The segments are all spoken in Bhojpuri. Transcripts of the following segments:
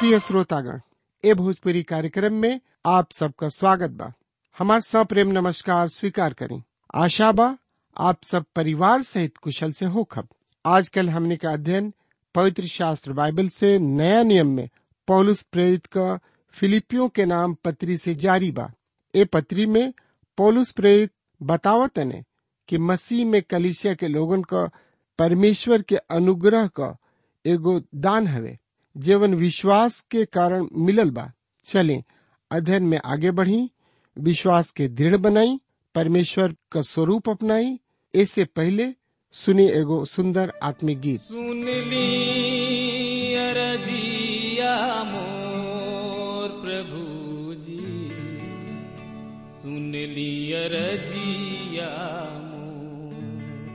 प्रिय श्रोतागण ए भोजपुरी कार्यक्रम में आप सबका स्वागत बा हमार सप्रेम नमस्कार स्वीकार करें आशा बा आप सब परिवार सहित कुशल से होखब आजकल हमने का अध्ययन पवित्र शास्त्र बाइबल से नया नियम में पौलुस प्रेरित का फिलिपियों के नाम पत्री से जारी बा ए पत्री में पौलुस प्रेरित बतावत ने कि मसीह में कलिसिया के लोगन का परमेश्वर के अनुग्रह का एगो दान हवे जीवन विश्वास के कारण मिलल बा चलें अध्ययन में आगे बढ़ी विश्वास के दृढ़ बनाई परमेश्वर का स्वरूप अपनाई ऐसे पहले सुनी एगो सुंदर आत्मिक गीत सुन ली अरजिया मोर प्रभु जी सुन ली अरजिया मोर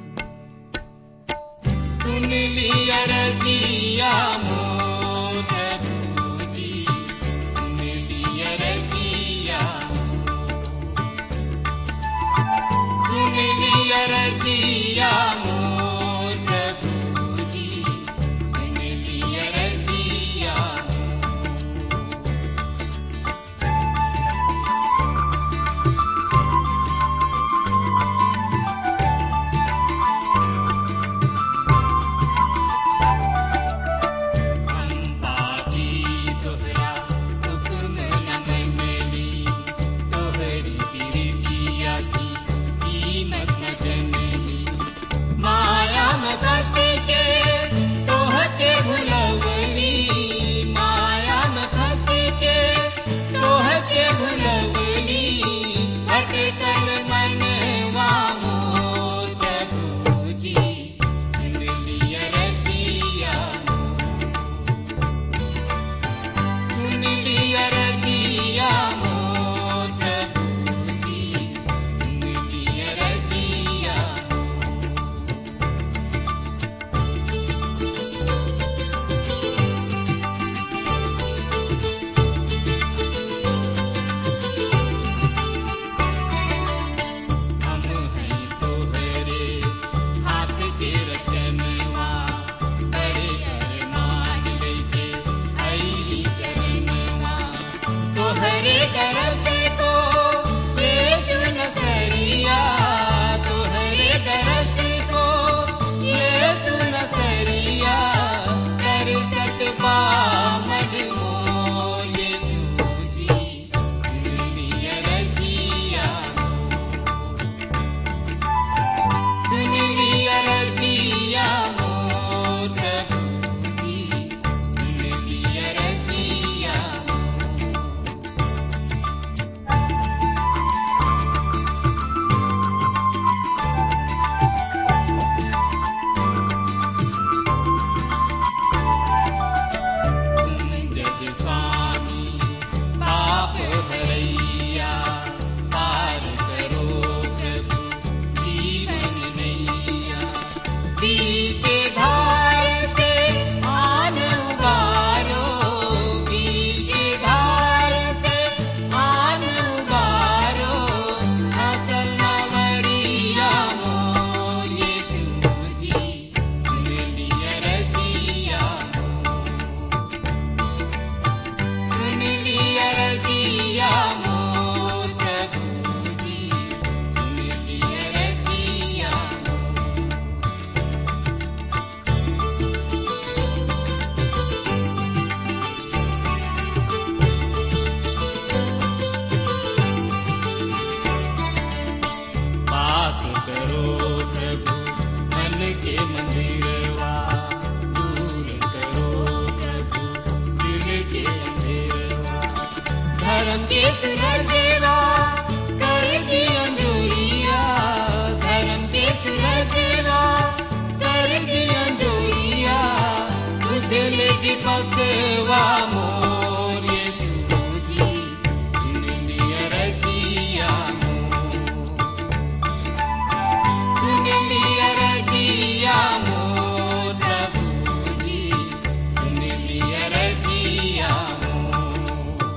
सुन ली अरजिया मोर प्रभु जी सुन ली अरजिया सुन ली अरजिया मोर प्रभु जी सुन ली अरजिया हम पापी तोहरा हुक्म न मनली तोहरी बिरतिया की कीमत न जनली माया में फंस के तोहके भुलवली माया में फंस के तोहके भुलवली अटकल मनवा मोर प्रभु जी सुन लिया रजिया सुन लिया रजिया मोर प्रभु जी सुन लिया रजिया हम हैं तोहरे हाथ के रचनवा बड़े अरमान लेके आईली चरणवा तोहरे दरस को यीशु नसरिया तोहरे दरस को यीशु नसरिया कर सकबा मजमो यीशु जी दुनिया रजिया सुन लिया रजिया मोर प्रभु जी सुन लिया रजिया तुम जग स्वामी पाप हरैया पार करो प्रभु जीवन नैया पीछे धार से आन उबारो पीछे धार से आन उबारो असल मवरिया मोर यीशु जी सुन लिया रजिया सुन लिया रजिया मोर प्रभु जी सुन लिया रजिया पास करो प्रभु मन के मंदिरवा दूर करो प्रभु दिल के अंधेरवा धर्म के सुरजेवा कर दिया जोरिया धर्म के सुरजेवा कर दिया जोरिया तुझे लेके पकवा मोर यीशु जी सुन लिया रजिया मोर सुन लिया रजिया मोर प्रभु जी सुन लिया रजिया मोर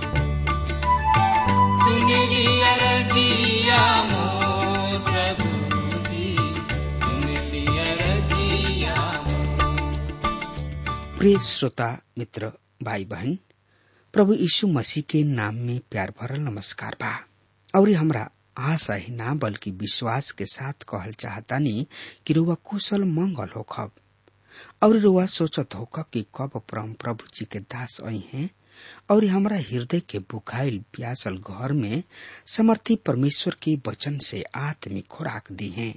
सुन लिया रजिया मोर प्रभु जी सुन लिया रजिया मोर प्रिय श्रोता मित्र भाई बहन प्रभु यीशु मसीह के नाम में प्यार भरल नमस्कार बा और हमरा आशा ही ना बल्कि विश्वास के साथ कहल चाहतानी कि रुआ कुशल मंगल होखब और रुआ सोचत होखब कि कब परम प्रभु जी के दास आई हैं और हमरा हृदय के बुखाइल प्यासल घर में समर्थी परमेश्वर के वचन से आत्मिक खुराक दी हैं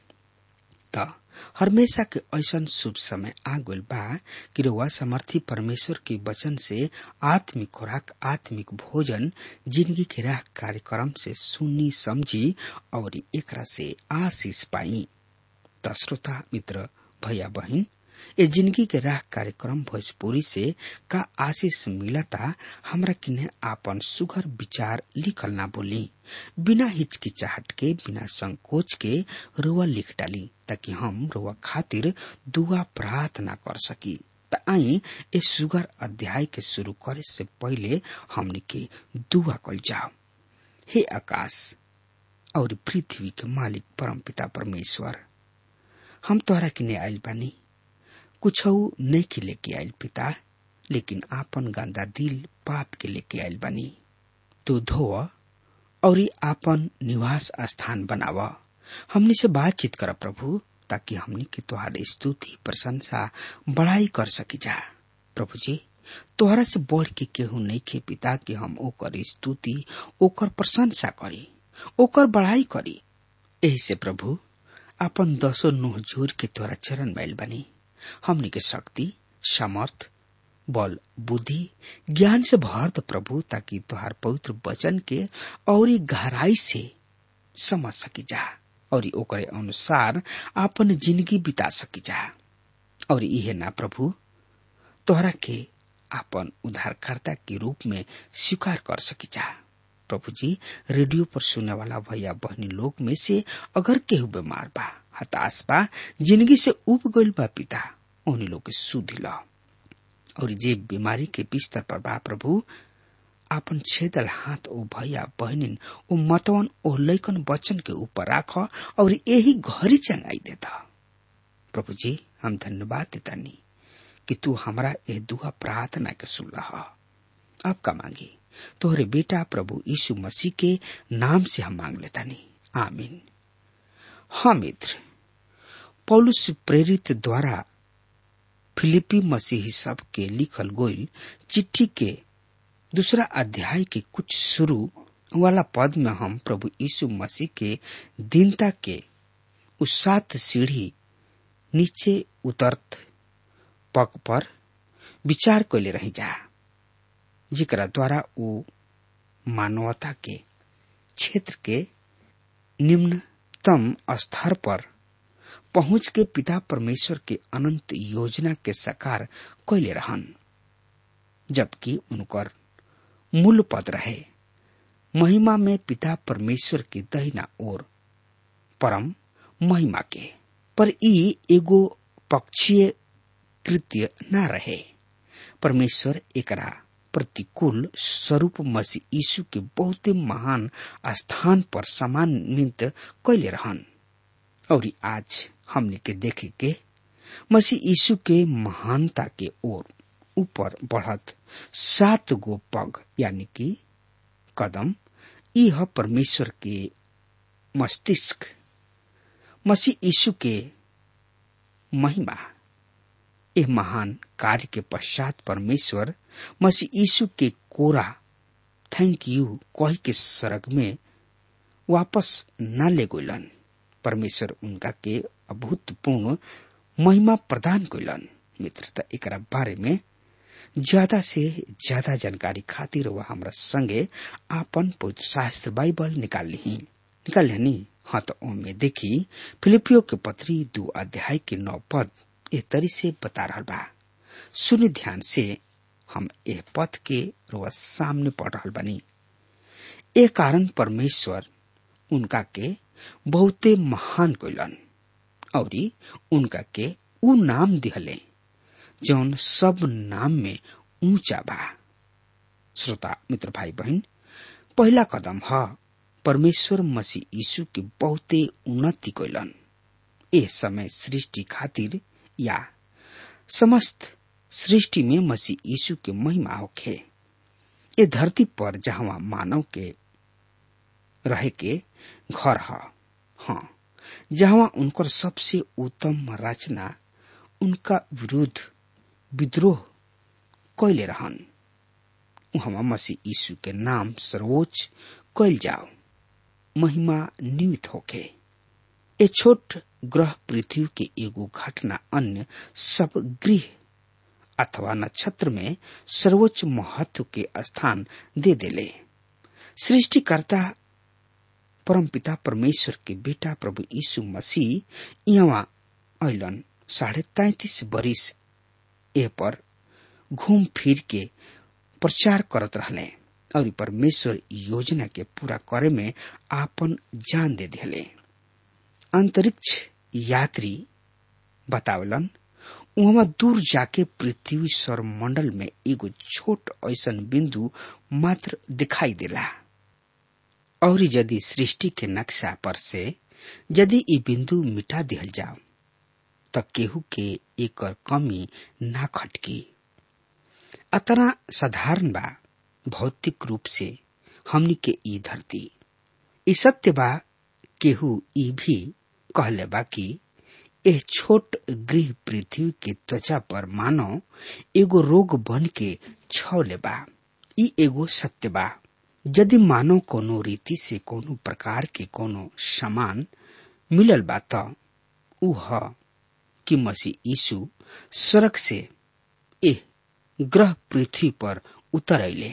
त हमेशा के ऐसन शुभ समय आ गइल बा कि रउआ समर्थी परमेश्वर के वचन से आत्मिक खुराक आत्मिक भोजन जिंदगी के राह कार्यक्रम से सुनी समझी और एकरा से आशीष पाई त श्रोता मित्र भैया बहन ए जिंदगी के राह कार्यक्रम भोजपुरी से का आशीष मिलता हमरा किने आपन सुघर विचार लिखल ना बोली बिना हिचकिचाहट के बिना संकोच के रुआ लिख डाली ताकि हम रुआ खातिर दुआ प्रार्थना कर सकी त आई ए सुगर अध्याय के शुरू करे से पहले हमने के दुआ कल जाओ हे आकाश और पृथ्वी के मालिक परम पिता परमेश्वर हम तोहरा किने आयल बानी कुछ नहीं के लेके आयल पिता लेकिन आपन गंदा दिल पाप के लेके आयल बनी तू धो और आपन निवास स्थान बनाव हमनी से बातचीत कर प्रभु ताकि हमनी के तुहार स्तुति प्रशंसा बड़ाई कर सकी जा प्रभु जी तोहरा से बढ़ के केहू नहीं खे पिता कि हम ओकर स्तुति ओकर प्रशंसा करी ओकर बड़ाई करी यही से प्रभु अपन दसो नुह जोर के तोरा चरण मैल बनी हमनी के शक्ति समर्थ बल बुद्धि ज्ञान से भर द प्रभु ताकि तुहार पवित्र वचन के और गहराई से समझ सकी जा और ओकरे अनुसार अपन जिंदगी बिता सकी जा और इहे ना प्रभु तोहरा के आपन उद्धारकर्ता के रूप में स्वीकार कर सकी जा प्रभु जी रेडियो पर सुनने वाला भैया बहनी लोग में से अगर केहू बीमार बा हताश बा जिंदगी से उब गइल बा पिता उन्हीं लोग के सुधि ला और जे बीमारी के बिस्तर पर बा प्रभु आपन छेदल हाथ ओ भैया बहनिन ओ मतवन ओ लैकन वचन के ऊपर राख और यही घरी चंगाई देता प्रभु जी हम धन्यवाद देतानी कि तू हमारा यह दुआ प्रार्थना के सुन रहा आपका मांगी तोहरे बेटा प्रभु यीशु मसीह के नाम से हम मांग लेता नहीं आमीन हाँ मित्र पौलुस प्रेरित द्वारा फिलिपी मसीही सब के लिखल गोइल चिट्ठी के दूसरा अध्याय के कुछ शुरू वाला पद में हम प्रभु यीशु मसीह के दीनता के उस सात सीढ़ी नीचे उतरत पग पर विचार कैले रही जा जिकरा द्वारा वो मानवता के क्षेत्र के निम्नतम स्तर पर पहुंच के पिता परमेश्वर के अनंत योजना के साकार कैले रहन जबकि उनकर मूल पद रहे महिमा में पिता परमेश्वर के दहिना ओर परम महिमा के पर ई एगो पक्षीय कृत्य न रहे परमेश्वर एकरा प्रतिकूल स्वरूप मसीह यीशु के बहुत महान स्थान पर सम्मानित कैले रहन और आज हमने के देखे के मसीह यीशु के महानता के ओर ऊपर बढ़त सात गो पग यानी कि कदम यह परमेश्वर के मस्तिष्क मसीह यीशु के महिमा यह महान कार्य के पश्चात परमेश्वर मसीह यीशु के कोरा थैंक यू कह के सरग में वापस न ले गोलन परमेश्वर उनका के अभूतपूर्ण महिमा प्रदान कैलन मित्रता एक बारे में ज्यादा से ज्यादा जानकारी खातिर वह हमरा संगे आपन पवित्र शास्त्र बाइबल निकाल ली निकाल ली हाँ तो ओमे देखी फिलिपियो के पत्री दो अध्याय के नौ पद ए तरी से बता रहा बा सुनि ध्यान से हम एह पद के रोज सामने पढ़ रहा बनी ए कारण परमेश्वर उनका के बहुते महान कैलन और उनका के उ नाम दिहले जौन सब नाम में ऊंचा बा श्रोता मित्र भाई बहन पहला कदम ह परमेश्वर मसीह यीशु के बहुते उन्नति कैलन ए समय सृष्टि खातिर या समस्त सृष्टि में मसीह यीशु के महिमा होखे ये धरती पर जहाँ मानव के रहे के घर ह हाँ जहाँ उनकर सबसे उत्तम रचना उनका विरुद्ध विद्रोह कैले रहन वहाँ मसीह यीशु के नाम सर्वोच्च कैल जाओ महिमा नियुक्त होके ए छोट ग्रह पृथ्वी के एगो घटना अन्य सब गृह अथवा नक्षत्र में सर्वोच्च महत्व के स्थान दे देले सृष्टिकर्ता परमपिता परमेश्वर के बेटा प्रभु यीशु मसीह यहाँ ऐलन साढ़े तैतीस बरिस ए पर घूम फिर के प्रचार करत रहले और परमेश्वर योजना के पूरा करे में आपन जान दे दिले अंतरिक्ष यात्री बतावलन वहां दूर जाके पृथ्वी सौर मंडल में एगो छोट ऐसन बिंदु मात्र दिखाई देला और यदि सृष्टि के नक्शा पर से यदि ई बिंदु मिटा दिहल जाओ त केहू के एकर कमी ना खटकी अतना साधारण बा भौतिक रूप से हमनी के ई धरती ई सत्य बा केहू ई भी कहले बा कि एह छोट गृह पृथ्वी के त्वचा पर मानव एगो रोग बन के छौले बा ई एगो सत्य बा यदि मानव कोनो रीति से कोनो प्रकार के कोनो सामान मिलल बा त ऊ ह कि मसीह यीशु स्वर्ग से एह ग्रह पृथ्वी पर उतर अले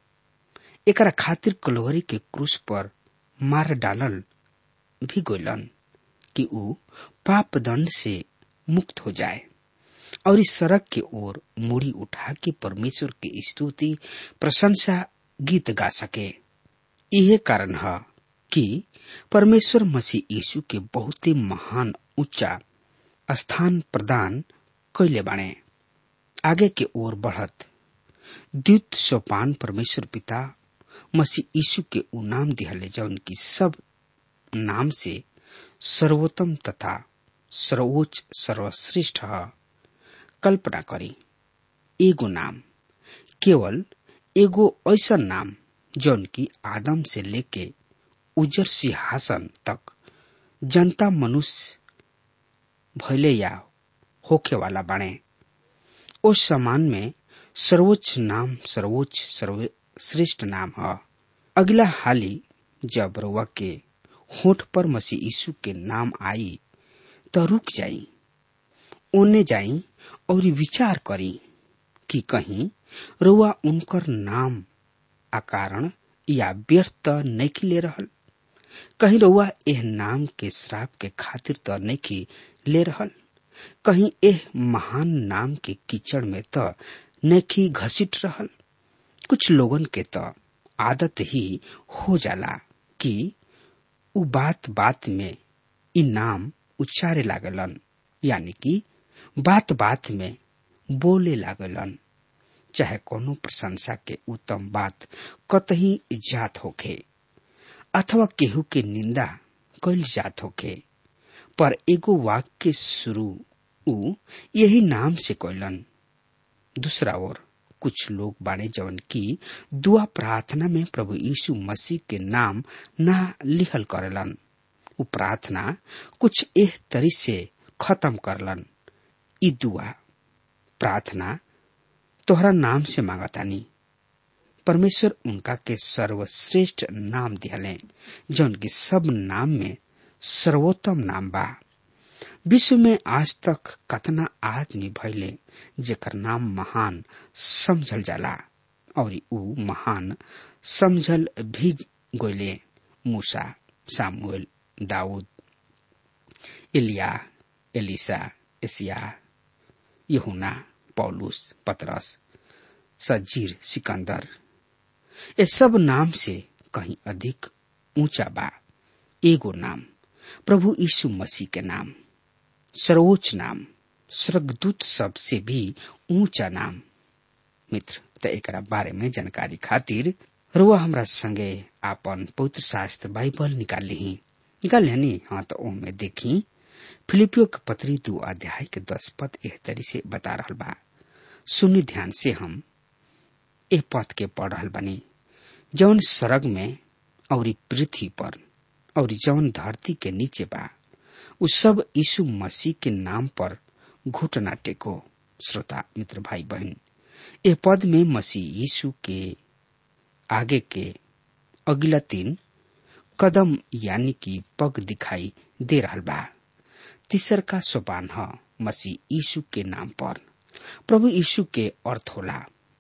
एकरा खातिर कलोहरी के क्रूस पर मार डालल भी गोलन कि ऊ पाप दंड से मुक्त हो जाए और इस सड़क के ओर मुड़ी उठा के परमेश्वर की स्तुति प्रशंसा गीत गा सके यह कारण है कि परमेश्वर मसीह यीशु के बहुत ही महान ऊंचा स्थान प्रदान कैले बाणे आगे के ओर बढ़त द्वित सोपान परमेश्वर पिता मसीह यीशु के उ नाम दिहले जौन की सब नाम से सर्वोत्तम तथा सर्वोच्च सर्वश्रेष्ठ है कल्पना करी एगो नाम केवल एगो ऐसा नाम जौन की आदम से लेके उजर सिंहासन तक जनता मनुष्य भैले या होखे वाला बने उस समान में सर्वोच्च नाम सर्वोच्च सर्वश्रेष्ठ नाम है अगला हाली जब रउआ के होठ पर मसीह यीशु के नाम आई तो रुक जाई ओने जाई और विचार करी कि कहीं रुआ उनकर नाम अकारण या व्यर्थ नहीं ले रहल कहीं रुआ एह नाम के श्राप के खातिर तो नहीं ले रहल कहीं एह महान नाम के कीचड़ में तो नहीं घसीट रहल कुछ लोगन के तो आदत ही हो जाला कि उ बात बात में इ नाम उच्चारे लागलन यानी कि बात बात में बोले लागलन चाहे कोनो प्रशंसा के उत्तम बात कतही जात होखे अथवा केहू के निंदा कैल जात होखे पर एगो वाक्य के शुरू उ यही नाम से कैलन दूसरा ओर कुछ लोग बाणे जवन की दुआ प्रार्थना में प्रभु यीशु मसीह के नाम ना लिखल करेलन उ प्रार्थना कुछ एह तरी से खत्म करलन ई दुआ प्रार्थना तोहरा नाम से मांगतानी परमेश्वर उनका के सर्वश्रेष्ठ नाम दिहले जौन की सब नाम में सर्वोत्तम नाम बा विश्व में आज तक कतना आदमी भैले जेकर नाम महान समझल जाला और ऊ महान समझल भी गोले मूसा सामुएल दाऊद एलिया एलिसा एसिया यहुना पौलुस पतरस सजीर सिकंदर ये सब नाम से कहीं अधिक ऊंचा बा एगो नाम प्रभु यीशु मसीह के नाम सर्वोच्च नाम स्वर्गदूत सब से भी ऊंचा नाम मित्र त एकरा बारे में जानकारी खातिर रुआ हमरा संगे आपन पवित्र शास्त्र बाइबल निकाल ली निकाल लेनी हाँ तो ओमे देखी फिलिपियो के पत्री दो अध्याय के दस पद एह तरी से बता रहा बा सुनी ध्यान से हम ए पद के पढ़ रहल बनी जौन सरग में और पृथ्वी पर और जौन धरती के नीचे बा उ सब यीशु मसीह के नाम पर घुटना टेको श्रोता मित्र भाई बहन ए पद में मसीह यीशु के आगे के अगला तीन कदम यानी कि पग दिखाई दे रहल बा तीसर का सोपान ह मसीह यीशु के नाम पर प्रभु यीशु के अर्थ होला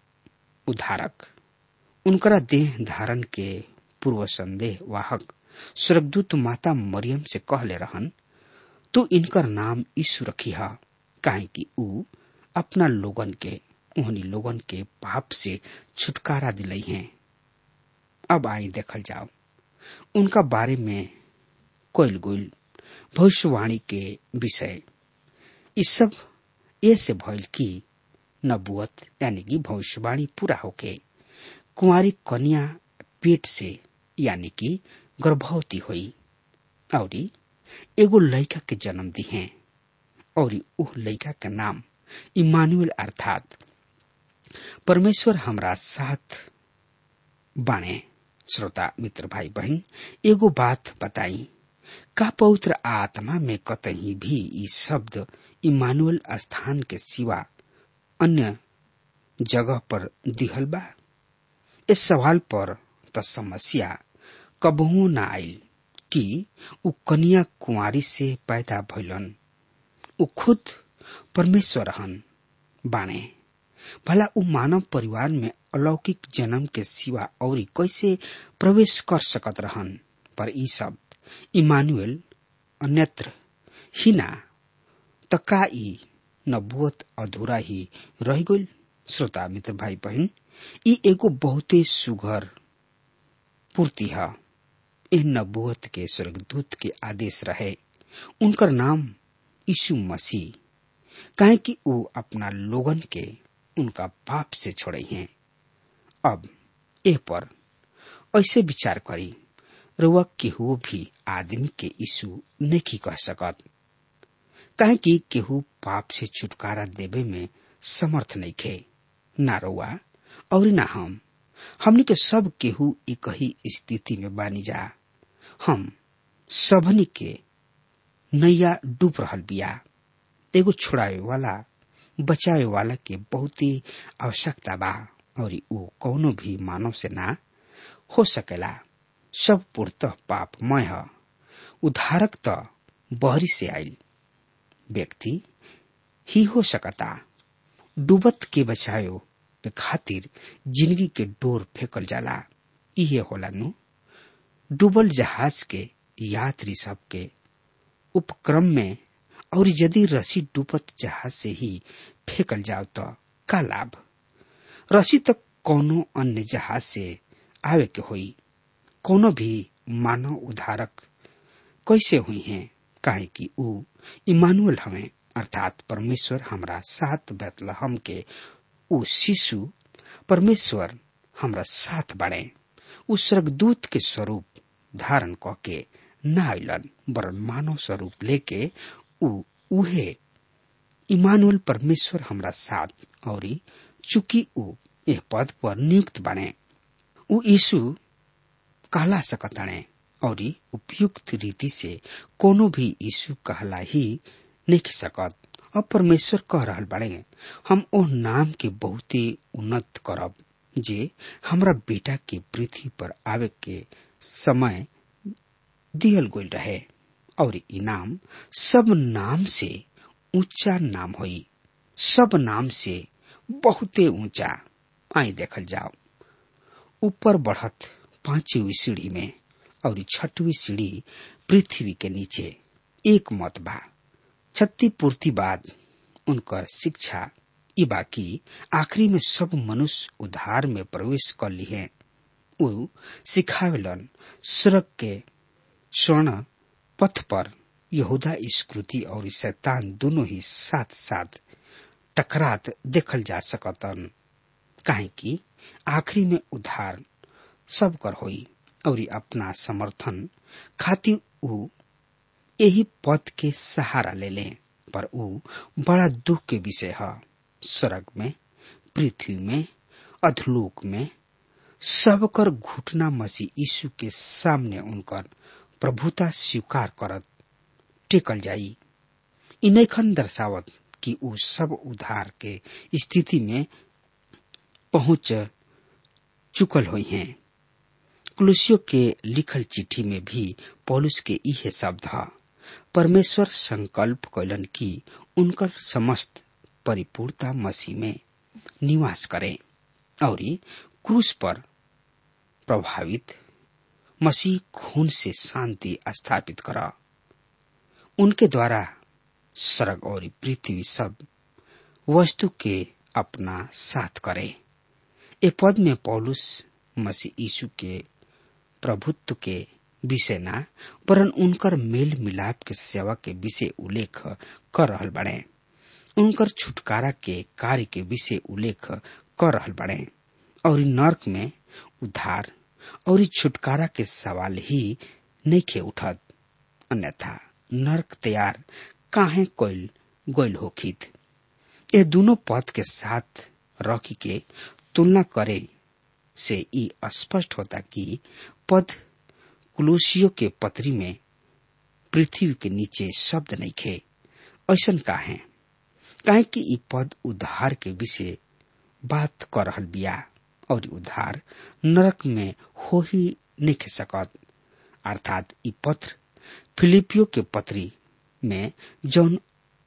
उद्धारक उनकरा देह धारण के पूर्व संदेह वाहक स्वर्गदूत माता मरियम से कहले रहन तू इनकर नाम यीशु रखी हा काहे कि ऊ अपना लोगन के उहनी लोगन के पाप से छुटकारा दिलई हैं अब आई देखल जाओ उनका बारे में कोयल गुल भविष्यवाणी के विषय इस सब ये से भइल की नबुअत यानी कि भविष्यवाणी पूरा होके कुंवारी कन्या पेट से यानी कि गर्भवती हुई और एगो लड़का के जन्म दी है और उह लड़का के नाम इमानुएल अर्थात परमेश्वर हमरा साथ बाणे श्रोता मित्र भाई बहन एगो बात बताई का पवित्र आत्मा में कतही भी ई शब्द इमानुएल स्थान के सिवा अन्य जगह पर दिहल बा इस सवाल पर त समस्या कबहू न आयल कि उ कन्या कुंवारी से पैदा भइलन उ खुद परमेश्वर हन बाणे भला उ मानव परिवार में अलौकिक जन्म के सिवा और कैसे प्रवेश कर सकत रहन पर ई सब इमानुएल अन्यत्र ही ना त का ई नबुअत अधूरा ही रह गइल श्रोता मित्र भाई बहन ई एगो बहुते सुघर पूर्ति है एह नबुअत के स्वर्गदूत के आदेश रहे उनकर नाम यीशु मसीह काहे कि वो अपना लोगन के उनका पाप से छोड़े हैं अब एह पर ऐसे विचार करी रुआ केहू भी आदमी के यीशु नहीं कह सकत काहे कि केहू पाप से छुटकारा देवे में समर्थ नहीं खे ना रुआ और ना हम हमने के सब केहू एक ही स्थिति में बानी जा हम सबनी के नैया डूब रहल बिया एगो छोड़ावे वाला बचावे वाला के बहुत ही आवश्यकता बा और वो कौनो भी मानव से ना हो सकेला सब पूर्त पापमय है उधारक त बहरी से आयल व्यक्ति ही हो सकता डूबत के बचायो के खातिर जिंदगी के डोर फेंकल जाला इहे होला नु डूबल जहाज के यात्री सब के उपक्रम में और यदि रसी डूबत जहाज से ही फेंकल जाओ तो का लाभ रसी तक कोनो अन्य जहाज से आवे के होई कोनो भी मानव उधारक कैसे हुई हैं काहे कि ऊ इमानुअल हमें अर्थात परमेश्वर हमरा साथ बैतलहम के ऊ शिशु परमेश्वर हमरा साथ बढ़े उ स्वर्गदूत के स्वरूप धारण क के न आइलन वरन मानव स्वरूप लेके उ उहे इमानुअल परमेश्वर हमरा साथ और चूंकि उ यह पद पर नियुक्त बने उ यीशु कहला सकतणे और उपयुक्त रीति से कोनो भी यीशु कहला ही नहीं सकत अब परमेश्वर कह रहल बड़े हम ओ नाम के बहुत ही उन्नत करब जे हमरा बेटा के पृथ्वी पर आवे के समय दियल गोल रहे और इनाम सब नाम से ऊंचा नाम होई सब नाम से बहुते ऊंचा आई देखल जाओ ऊपर बढ़त पांचवी सीढ़ी में और छठवी सीढ़ी पृथ्वी के नीचे एक मत बा क्षतिपूर्ति बाद उनकर शिक्षा ई बाकी आखिरी में सब मनुष्य उधार में प्रवेश कर ली है उ सिखावेलन स्वर्ग के स्वर्ण पथ पर यहूदा स्कृति और शैतान दोनों ही साथ साथ टकरात देखल जा सकतन काहे कि आखिरी में उधार सब कर होई और अपना समर्थन खातिर उ यही पद के सहारा ले लें पर उ बड़ा दुख के विषय है स्वर्ग में पृथ्वी में अधलोक में सबकर घुटना मसीह यीशु के सामने उनकर प्रभुता स्वीकार करत टेकल जाई इ नैखन दर्शावत कि उ सब उधार के स्थिति में पहुंच चुकल हुई हैं कुलुसियों के लिखल चिट्ठी में भी पौलुस के इहे शब्द ह परमेश्वर संकल्प कैलन कि उनकर समस्त परिपूर्णता मसीह में निवास करे और क्रूस पर प्रभावित मसीह खून से शांति स्थापित करा उनके द्वारा स्वर्ग और पृथ्वी सब वस्तु के अपना साथ करे ए पद में पौलुस मसीह यीशु के प्रभुत्व के विषय ना वरन उनकर मेल मिलाप के सेवा के विषय उल्लेख कर रहल बड़े उनकर छुटकारा के कार्य के विषय उल्लेख कर रहल बड़े और नर्क में उद्धार और छुटकारा के सवाल ही नहीं खे उठत अन्यथा नर्क तैयार काहे कोइल गोइल होखित ये दोनों पद के साथ रख के तुलना करे से ई स्पष्ट होता कि पद कुलूसियों के पत्री में पृथ्वी के नीचे शब्द नहीं खे ऐसन का है काहे कि ई पद उद्धार के विषय बात कर रहल बिया और उद्धार नरक में हो ही नहीं खे सकत अर्थात ई पत्र फिलिपियो के पत्री में जौन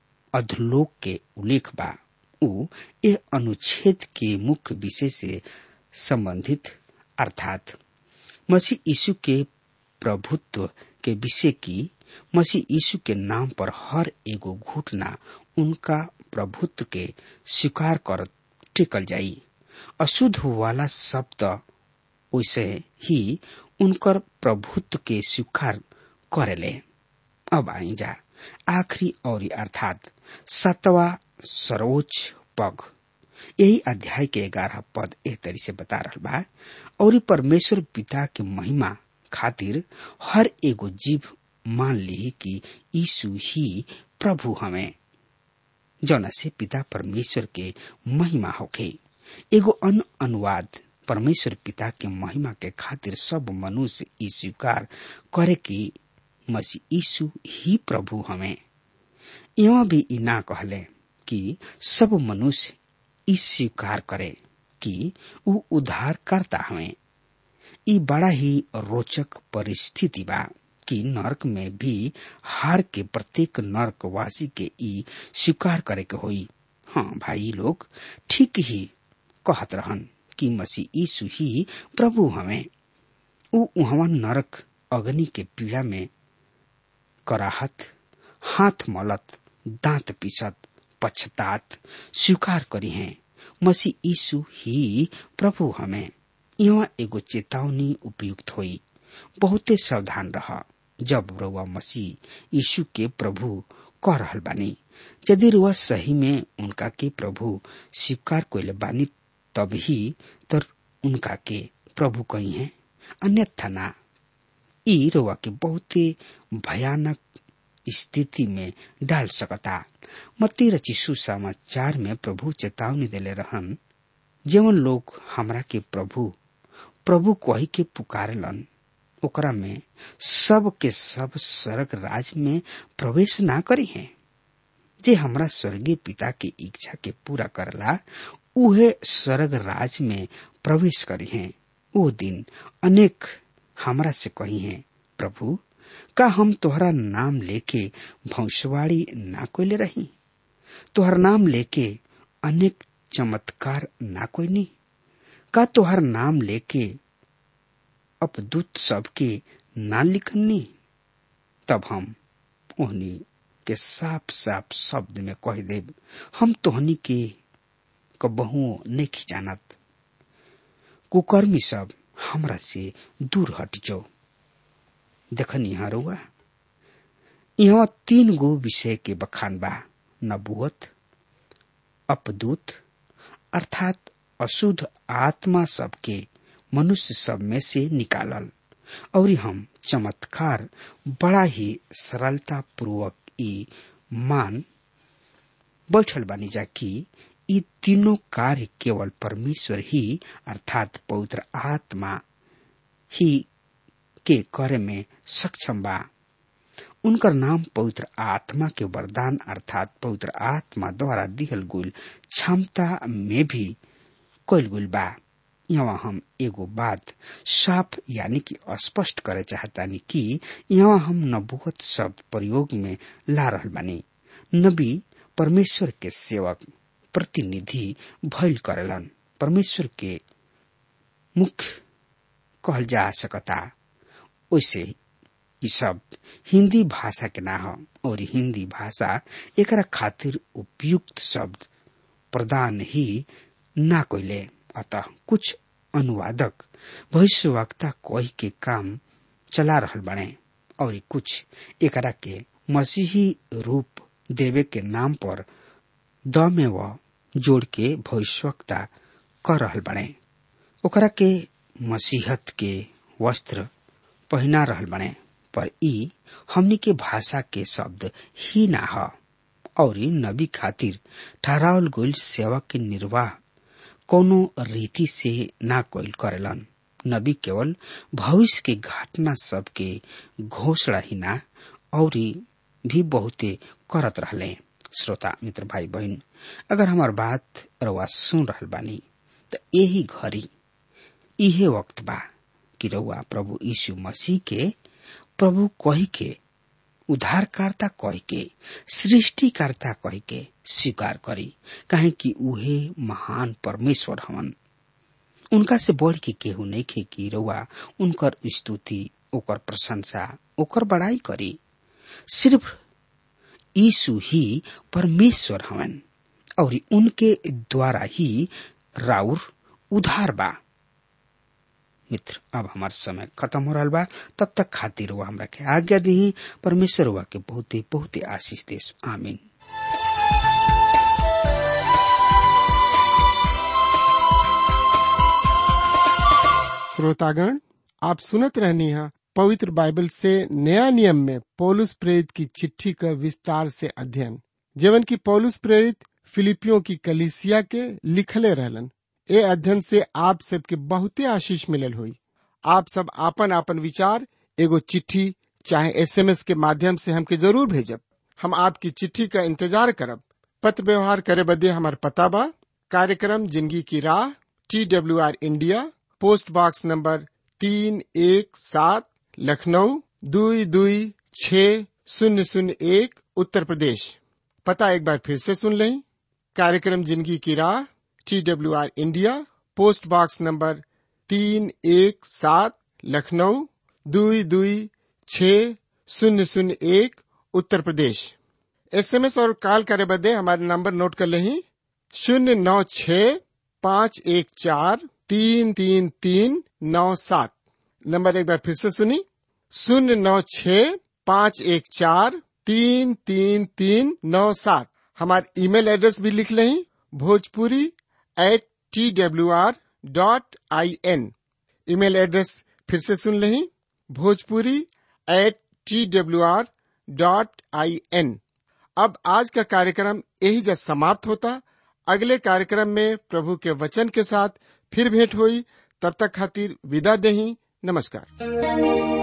अधलोक के उल्लेख बा उ ए अनुच्छेद के मुख्य विषय से संबंधित अर्थात मसीह यीशु के प्रभुत्व के विषय की मसीह यीशु के नाम पर हर एगो घुटना उनका प्रभुत्व के स्वीकार कर टेकल जाई अशुद्ध वाला शब्द वैसे ही उनकर प्रभुत्व के स्वीकार करेले अब आई जा आखिरी और अर्थात सातवा सर्वोच्च पग यही अध्याय के ग्यारह पद एह तरी से बता रहा बा और परमेश्वर पिता के महिमा खातिर हर एगो जीव मान ली कि यीशु ही प्रभु हमें जौना से पिता परमेश्वर के महिमा होखे एगो अन अनुवाद परमेश्वर पिता के महिमा के खातिर सब मनुष्य ई स्वीकार करे कि मसीह यीशु ही प्रभु हमें यहाँ भी ई ना कहले कि सब मनुष्य ई स्वीकार करे कि ऊ उद्धार करता हमें ई बड़ा ही रोचक परिस्थिति बा कि नर्क में भी हार के प्रत्येक नर्कवासी के ई स्वीकार करे के होई हाँ भाई लोग ठीक ही कहत रहन कि मसीह यीशु ही प्रभु हमें ऊ उहवा नरक अग्नि के पीड़ा में कराहत हाथ मलत दांत पिसत पछतात स्वीकार करी हैं मसीह यीशु ही प्रभु हमें यहाँ एगो चेतावनी उपयुक्त हुई बहुते सावधान रहा जब रुआ मसीह यीशु के प्रभु कह रहल बानी यदि रुआ सही में उनका के प्रभु स्वीकार कैले बानी तब ही तर उनका के प्रभु कही है अन्यथा ना ई रुआ के बहुते भयानक स्थिति में डाल सकता मत्ती रचिसु समाचार में प्रभु चेतावनी देले रहन जेवन लोग हमरा के प्रभु प्रभु कही के पुकारलन ओकरा में सब के सब स्वर्ग राज में प्रवेश ना करी है जे हमरा स्वर्गीय पिता के इच्छा के पूरा करला उहे स्वर्ग राज में प्रवेश करी है वो दिन अनेक हमरा से कही है प्रभु का हम तोहरा नाम लेके भविष्यवाणी ना कोई रही तोहर नाम लेके अनेक चमत्कार ना कोई नहीं का तोहर नाम लेके अपदूत सबके ना लिखनी तब हम ओहनी के साफ साफ शब्द में कह देब हम तोहनी के कबहू नहीं जानत कुकर्मी सब हमरा से दूर हट जाओ देखनी हरुआ यहाँ तीन गो विषय के बखान बा नबुअत अपदूत अर्थात अशुद्ध आत्मा सबके मनुष्य सब में से निकालल और हम चमत्कार बड़ा ही सरलता पूर्वक ई मान बैठल बानी जा कि ये तीनों कार्य केवल परमेश्वर ही अर्थात पवित्र आत्मा ही के करे में सक्षम बा उनकर नाम पवित्र आत्मा के वरदान अर्थात पवित्र आत्मा द्वारा दिहल गुल क्षमता में भी कोल गुल बा यहाँ हम एगो बात साफ यानी कि स्पष्ट करे चाहतानी कि यहाँ हम नबुवत शब्द प्रयोग में ला रहल बानी नबी परमेश्वर के सेवक प्रतिनिधि भइल करेलन परमेश्वर के मुख्य कहल जा सकता वैसे ये सब हिंदी भाषा के ना हो और हिंदी भाषा एकरा खातिर उपयुक्त शब्द प्रदान ही ना कोइले अतः कुछ अनुवादक भविष्यवक्ता कही के काम चला रहल बने और कुछ एकरा के मसीही रूप देवे के नाम पर द में व जोड़ के भविष्यवक्ता कर रहल बने ओकरा के मसीहत के वस्त्र पहना रहल बने पर ई हमनी के भाषा के शब्द ही ना ह और नबी खातिर ठहरावल गईल सेवा के निर्वाह कोनो रीति से ना कोइल करेलन नबी केवल भविष्य के घटना सब के घोषणा ही ना और भी बहुते करत रहले श्रोता मित्र भाई बहन अगर हमार बात रवा सुन रहल बानी त यही घड़ी इहे वक्त बा कि रउआ प्रभु यीशु मसीह के प्रभु कही के उद्धारकर्ता कही के सृष्टिकर्ता कही के स्वीकार करी काहे कि उहे महान परमेश्वर हवन उनका से बढ़ के केहू नहीं खे कि रउआ उनकर स्तुति ओकर प्रशंसा ओकर बड़ाई करी सिर्फ यीशु ही परमेश्वर हवन और उनके द्वारा ही राउर उधार बा मित्र अब हमार समय खत्म हो रहा बा तब तक खातिर हुआ हमरा के आज्ञा दी परमेश्वर हुआ के बहुते बहुते आशीष देश आमीन श्रोतागण आप सुनत रहनी है पवित्र बाइबल से नया नियम में पौलुस प्रेरित की चिट्ठी का विस्तार से अध्ययन जीवन की पौलुस प्रेरित फिलिपियों की कलिसिया के लिखले रहलन ए अध्ययन से आप सबके बहुते आशीष मिलल हुई आप सब आपन आपन विचार एगो चिट्ठी चाहे एसएमएस के माध्यम से हमके जरूर भेजब हम आपकी चिट्ठी का इंतजार करब पत्र व्यवहार करे बदे हमार पता बा कार्यक्रम जिंदगी की राह T W R India post box number तीन एक सात लखनऊ दुई दुई छ शून्य शून्य एक उत्तर प्रदेश पता एक बार फिर से सुन लें कार्यक्रम जिंदगी की राह T W R India post box number तीन एक सात लखनऊ दुई दुई छ शून्य शून्य एक उत्तर प्रदेश एसएमएस और कॉल करे बदे हमारे नंबर नोट कर लें शून्य नौ छ पाँच एक चार तीन तीन तीन नौ सात नंबर एक बार फिर से सुनी शून्य नौ छ पाँच एक चार तीन तीन तीन नौ सात हमारे ईमेल एड्रेस भी लिख लें Bhojpuri at T W R dot I N email address फिर से सुन लें Bhojpuri at T W R dot I N अब आज का कार्यक्रम यही जब समाप्त होता अगले कार्यक्रम में प्रभु के वचन के साथ फिर भेंट हुई तब तक खातिर विदा दही नमस्कार